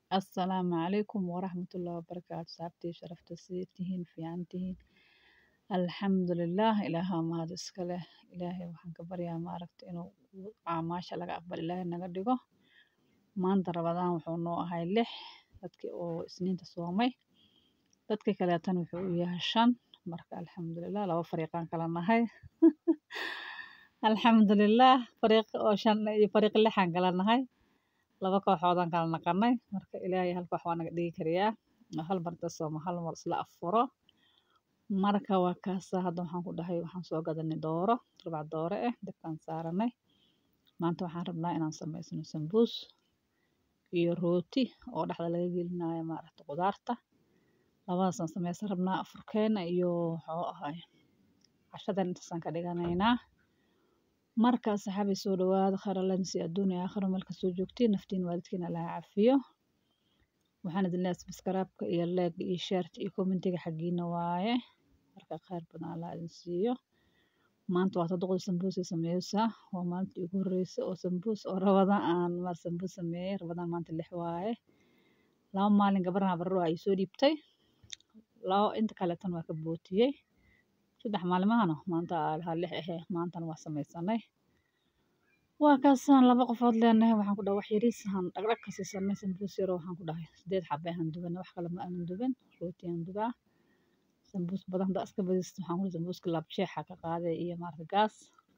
Assalaamu calaykum waraxmatullaahi wabarakaatu saxaabtii sharafta sidee tihiin fiican tihiin alxamdulillaah ilaaha mahad iska leh ilaahay waxaan ka baryaa maaragta inuu caamaasha laga aqbal ilaahay naga dhigo maanta rabadaan wuxuu noo ahay lix dadkii oo isniinta soomay dadka kaleetan wuxuu u yahay shan marka alxamdulillaah laba fariiqaan kala nahay alxamdulillaah fariiq oo shan iyo fariiq lixaan kala nahay laba kooxoodaan kala naqanay marka ilaahay hal koox waa naga dhigi karayaa oo hal mar inta soomo hal mar isla affuro marka waa kaasa hadda waxaan ku dhahay waxaan soo gadanay dooro rubac dooro ah dabkaan saaranay maanta waxaan rabnaa inaan samaysano sambuus iyo rooti oo dhexda laga gelinayo maaragta qudaarta labadaasaan samaysan rabnaa afurkeena iyo wuxuu ahay cashadan intaasaan ka dhiganaynaa marka saxaabi soo dhawaada khayr alla idin siiyo adduun iyo aakhiro meel kastoo joogtiin naftiin waalidkiina allaha cafiyo waxaan idin leeyahay subscribe-ka iyo like iyo share iyo commentiga xaggiina waaye marka khayr badan allah idin siiyo maanta waa saddexda sambuus ee sameysa waa maalintii ugu horreysay oo sambuus oo rabadaan aan maar sambuus sameeyey rabadaan maanta lix waaye laba maalin gabarna barro ay soo dhiibtay laba inta kaleetan waa ka bootiyey saddex maalimahana maanta ha lix ahee maantana waa samaysanay waa kaasaan laba qofood leenahay waxaan ku dhahay wax yariisahan dhagdhag ka siisanay sambuus yaro waxaan ku dhahay sideed xabe ahaan dubanay wax kale ma aanan duban rootiyaan dubaa sambuus badan haddaa iska badisto waxaan ku sambuuska laabjeexa ka qaaday iyo maarata gaas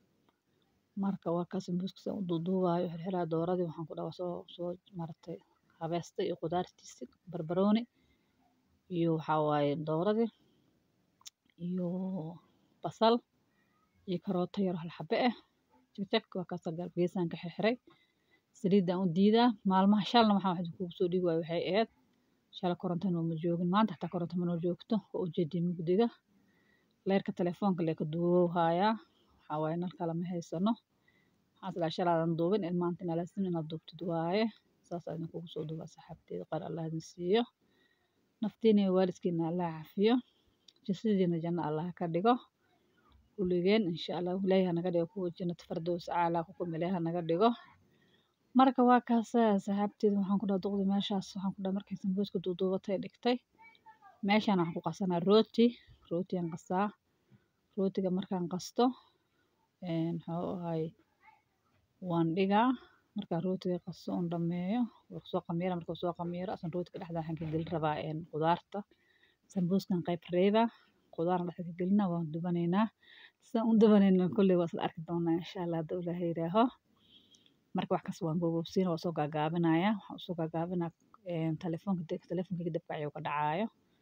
marka waa kaa sambuuska saan u duuduubaayo xirxiraa dooradii waxaan ku dhahay soo soo maaragtay habeesta iyo qudaartiisi barbarooni iyo waxaa waaye dooradii iyo basal iyo karooto yar hal xabe ah jagjag waa kaasa geesaan ka xirxiray saliidaan u diidaa maalmaha shalna waxaan wax kugu soo dhigi waayo waxay ahayd shala korontana ma joogin maanta xataa koronto manoo joogto waa ujeedii mugdiga leerka telefoonka lee ka duubow haayaa waxaa waaye nal kale ma haysano waxaan isdhahay shalaadan duubin in maanta inaa laasim inaad duubtid waaye saasaa idinkugu soo duubaa saxaabteeda qaar allah idin siiyo naftiina iyo waalidkiina allah cafiyo jasadiina janno allah ka dhigo kuligeen insha allah ilaahay ha naga dhigo kuwa jannat fardows caalaa ku kum ilaahay ha naga dhigo marka waa kaasa saxaabteeda waxaan ku dhaha duqdi meeshaas waxaan ku dhaha markay sambuuska duuduubatay dhigtay meeshaan waxaan ku qasanaa rooti rootiyaan qasaa rootiga markaan qasto muxuu ahay waan dhigaa markaan rootiga qaso un dhameeyo waa soo qamiira marka soo qamiiro asan rootiga dhexda waxaan ka gelin rabaa qudaarta sambuuskan qayb reeba qudaarna dhexda ka gelinaa waan dubanaynaa sidaan u dubanayna kolley waa isla arki doonaa insha allah hadduu ilaahay yidhaaho marka wax kasta waan boobobsiina waa soo gaagaabinaya waxaan usoo gaagaabinaa telefoonka telefoonka dabka ayuu ka dhacaayo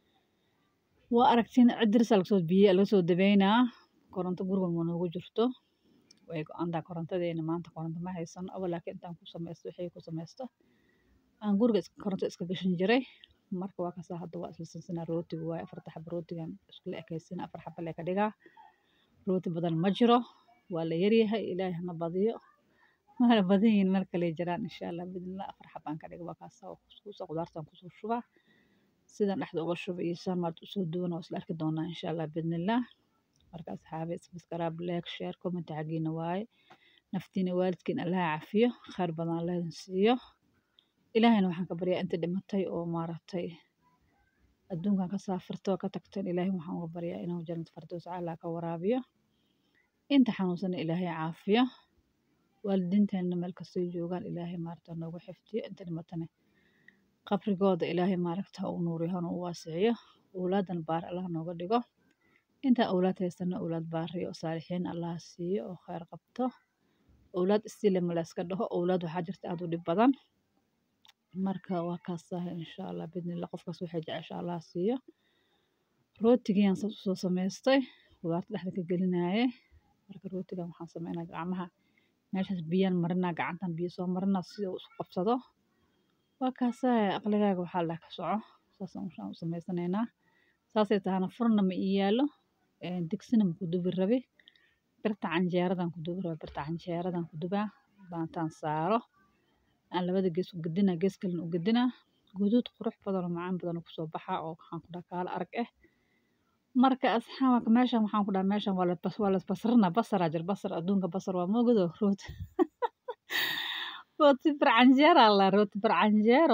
waa aragtiin cidirisa lagasoo biye lagasoo dabeynaa koronto guriga ma noogu jirto way go-antaa korontadeena maanta koronto ma haysano awal laakiin intaan ku samaysto wixii ku samaysto aan guriga koronto iska gashan jiray marka waa kasaa hadda waa isla sinsinaa rootiga waaye afarta xaba rootigan iskula ekaysiina afar xaba lee ka dhigaa rooti badan ma jiro waa la yaryahay ilaahay hana badiyo mana badan yihiin meel kale jiraan insha allah bidnillah afar xabaan ka dhiga waa kaasaa kuskuusa qudaartan kusoo shubaa sidan dhexda uga shuba iyo saan maarta usoo duwan waa isla arki doonaa insha allah bidnillah marka asxaabi subscribe like share comment xaggiina waaye naftiina waalidkiin allaha cafiyo khayr badan allah idin siiyo ilaahayna waxaan ka baryaa inta dhimatay oo maaragtay adduunkan ka saafirta oo ka tagteen ilaahay waxaan uga baryaa inuu jannat fardows caalaa ka waraabiyo inta xanuunsana ilaahay caafiyo waalidiinteenna meel kastoo joogaan ilaahay maaragta noogu xifdiyo inta dhimatana qabrigooda ilaahay maaragta ha u nuuriyo hana u waasiciyo owlaadan baar allah nooga dhigo intaa owlaad haysana owlaad baariyo oo saalixiin allah siiyo oo khayr qabto owlaad istile ma layska dhaho owlaad waxaa jirta aad u dhib badan marka waa kaasaha insha allah bidnillah qofkaas waxay jecesha allah siiyo rootigiiyaan saas usoo samaystay qudaarta dhexda ka gelinaaye marka rootigan waxaan sameynaa gacmaha meeshaas biyaan marinaa gacantan biyo soo marinaa si uu isku qabsado waa kaasaha aqligaaga waxaa leh ka soco saasaan u samaysanaynaa saasay tahana furna ma ii yaalo digsina ma ku dubi rabi birta canjeeradan ku dubi rabi birta canjeeradan ku dubaa baantaan saaro aan labada gees u gedinaa gees kalena u gedinaa guduud qurux badan oo macaan badan kusoo baxaa oo waxaan ku dhaha kaala arag ah marka asxaabka meeshan waxaan ku dhaha meeshan waa la basarna basaraa jir basar adduunka basar waa moogado root rooti barcanjeero alla rooti barcanjeero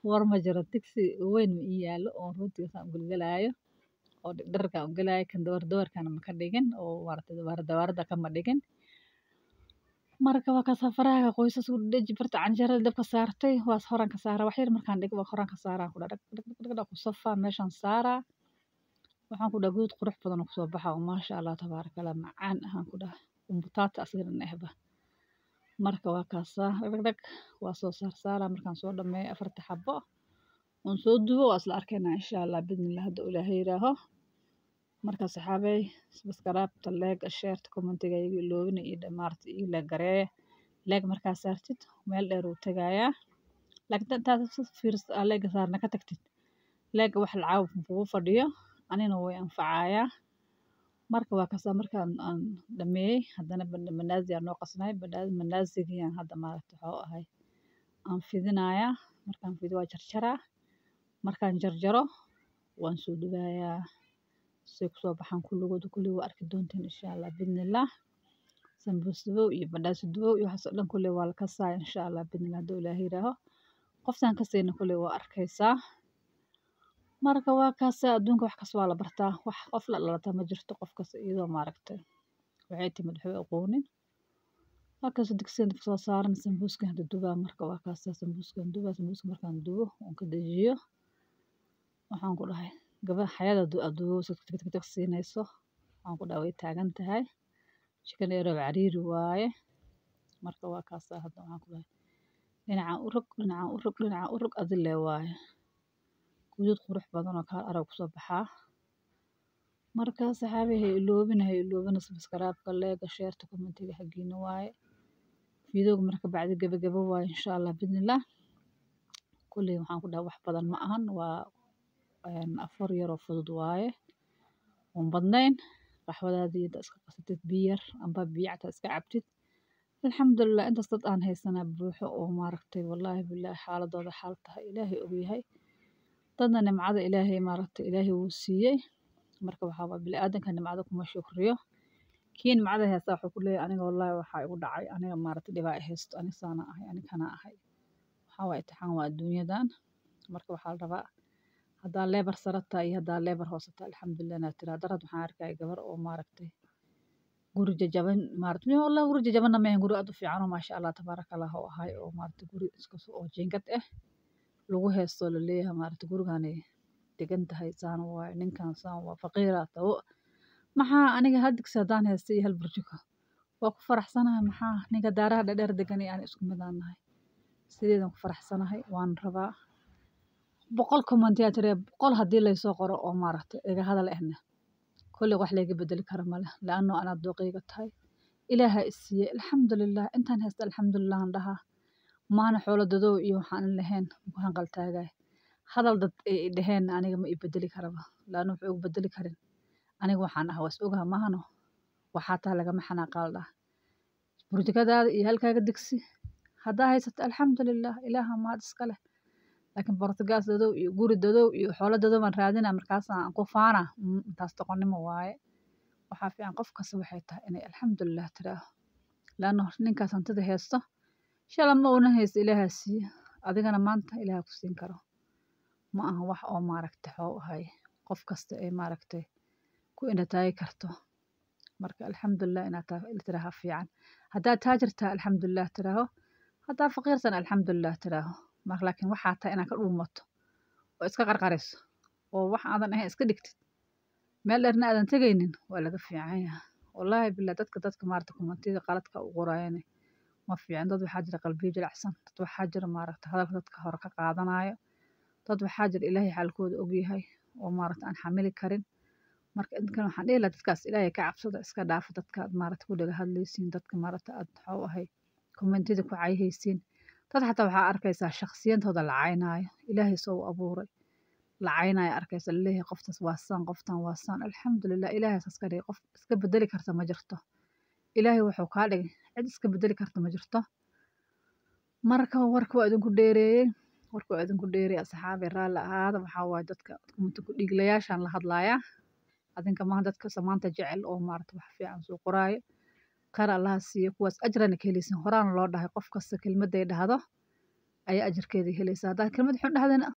war ma jiro digsi weyn ma ii yaallo oo rootiga saan u gelgelaayo oo dhererkaan u gelaayo kan dawar dawarkana ma ka dhigin oo maaragtay dawaar dawaarada kama dhigin marka waa kasaa faraha qoysas u dheji barta canjeerada dabka saartay waas horan ka saara wax yar markaan dhigo waa horan ka saaraan ku dhag dhag dhag dhag ku safaa meeshaan saaraa waxaan ku dhaha guud qurux badan oo kusoo baxa oo maasha allah tabaaraka allah macaan ahaan ku dhaha umbutaata asigan ehba marka waa kaasaa dhag dhag dhag waa soo saar saaraa markaan soo dhameeyo afarta xabo oon soo dubo waa isla arkaynaa insha allah bidnillah hadda ilaahay yiraaho marka saxaabey subscribe-ta leega sheerta commentiga iga iloobina iyo dhamaarta iyo leeg gareeya leeg markaa saartid meel dheer uu tegayaa laakiin intaad si fiirsa aa leega saarna ka tagtid leega wax lacaaw kugu fadhiyo anina way anfacayaa marka waa kasaa markaan aan dhameeyey haddana manaazi aan noo qasnay manaazigiyaan hadda maaragta waxuu ahay aan fidinayaa markaan fido waa jarjaraa markaan jarjaro waan soo dubayaa say kusoo baxaan kulligooda kulli waa arki doontiin insha allah bidnillah sambuus dubow iyo bandhaasi dubow iyo waxaas oo dhan kulli waa la kasaa insha allah bidnillah hadduu ilaahay yiraaho qoftaan kasayna kulli waa arkaysaa marka waa kaasa adduunka wax kasta waa la bartaa wax qof la dhalata ma jirto qof kasta iyadoo maaragtay waxay timid waxba aqoonin waa kaasa digsigan dabka soo saaran sambuuskan hadda dubaa marka waa kaasa sambuuskan dubaa sambuuska markaan dubo oon ka dejiyo waxaan ku dhahay gaba xayada adubo tagtag siinayso waxaan ku dhahay way taagan tahay chicken erow cariiri waaye marka waa kaasa hadda waxaan ku dhahay dhinacaan u rog dhinacaan u rog dhinacaan u rog adile waaye guduud qurux badan oo kaal arag kusoo baxaa marka saxaabi hay iloobina hay iloobina subscribe-ka leega sheerta commentiga xaggiina waaye fiidooga marka bacdi gabagabo waaye insha allah bidnillah kulley waxaan ku dhahay wax badan ma ahan waa afar yaroo fudud waaye oon badnayn qaxwadaadii inta iska qasatid biyo yar amba biyo cata iska cabtid alxamdulilah intaas dad aan haysanaa buuxo oo maaragtay wallaahi bilaahi xaaladooda xaal tahay ilaahay ogyahay dadna nimcada ilaahay maaragtay ilaahay wuu siiyey marka waxaa waa bini'aadanka nimcada kuma shukriyo kii nimcada haysta wuxuu ku leeyahay aniga wallaahi waxaa igu dhacay aniga maaragtay dhibaa i haysto aniga saana ahay aniga kana ahay waxaa waa itixaan waa adduunyadan marka waxaa la rabaa haddaa leebar sarata iyo haddaa leebar hoosata alxamdulilah inaad tiraa darad waxaan arkaya gabar oo maaragtay guri jajaban maaragtay wallah guri jajabanna maahan guri aad u fiican oo maasha allah tabaaraka allah oo ahay oo maaragtay guri iska oo jiingad ah lagu heesto la leeyahay maaragtay gurigani degan tahay saan waaye ninkan saan waa faqiira tawo maxaa aniga hal digsi haddaan haysta iyo hal burjiko waa ku faraxsanahay maxaa ninka daaraha dhadheer degan iyo aan isku mid aan nahay sideedan ku faraxsanahay waan rabaa boqol comment yaa tiri boqol haddii laysoo qoro oo maaragtay iga hadal ahna kolley wax layga bedeli kara male laanno anaad dooqayga tahay ilaaha i siiyey alxamdulilah intaan haysta alxamdulilah aan dhahaa maana xoolo dadow iyo waxaan lahayn ku hanqaltaagay hadal dad ay i dhaheen aniga ma i bedeli karaba laanno wuxuu igu bedeli karin aniga waxaan ah was ogaha mahano waxaa taa lagama xanaaqaal dhah burjikadaada iyo halkaaga digsi haddaa haysato alxamdulilah ilaaha maad iska leh laakiin bortugaas dadow iyo guri dadow iyo xoolo dadow baan raadina markaasaan ku faana intaas doqonnimo waaye waxaa fiican qof kasta waxay tahay inay alxamdulilah tiraaho laanno ninkaas hantida haysto shala ma una haysto ilaahaa siiye adigana maanta ilaaha ku siin karo ma aha wax oo maaragtay xoo ahay qof kasta ay maaragtay ku indhataagi karto marka alxamdulilah inaad tiraaha fiican haddaad taajirtaa alxamdulilah tiraaho haddaa faqiirsan alxamdulilah tiraaho mar laakiin waxaa tahay inaad ka dhuumato oo iska qarqariso oo wax aadan ahayn iska dhigtid meel dheerna aadan tegaynin waa laga fiican yaha wallaahi billah dadka dadka maaragta kumentida qaladka u qorayane ma fiican dad waxaa jira qalbiyo jilicsan dad waxaa jira maaragta hadalka dadka hore ka qaadanayo dad waxaa jira ilaahay xaalkooda ogyahay oo maaragta aan xamili karin marka inkan waxaan dhihi lahaa dadkaas ilaahay ka cabsada iska dhaafa dadka aad maaragta ku dhaga hadlaysiin dadka maaragta aad waxuu ahay kommentida ku cayhaysiin dad xataa waxaa arkaysaa shaksiyantooda la caynaayo ilaahay soo u abuuray la caynaayo arkaysa laleeyahay qoftaas waa saan qoftan waa saan alxamdulilah ilaahay saas ka dhigay qof iska bedeli karta ma jirto ilaahay wuxuu kaa dhigay cid iska bedeli karta ma jirto marka warka waa idinku dheereeyey warka waa idinku dheereeyey asxaabi raalli ahaada waxaa waaye dadka kumanta ku dhiiglayaashaan la hadlayaa adinka maaha dadka samaanta jecel oo maarata wax fiican soo qoraayo khayr allaha siiyo kuwaas ajrana ka helaysin horaana loo dhahay qof kasta kelmadday dhahdo ayaa ajarkeedii helaysaa haddaad kelmad xun dhahdana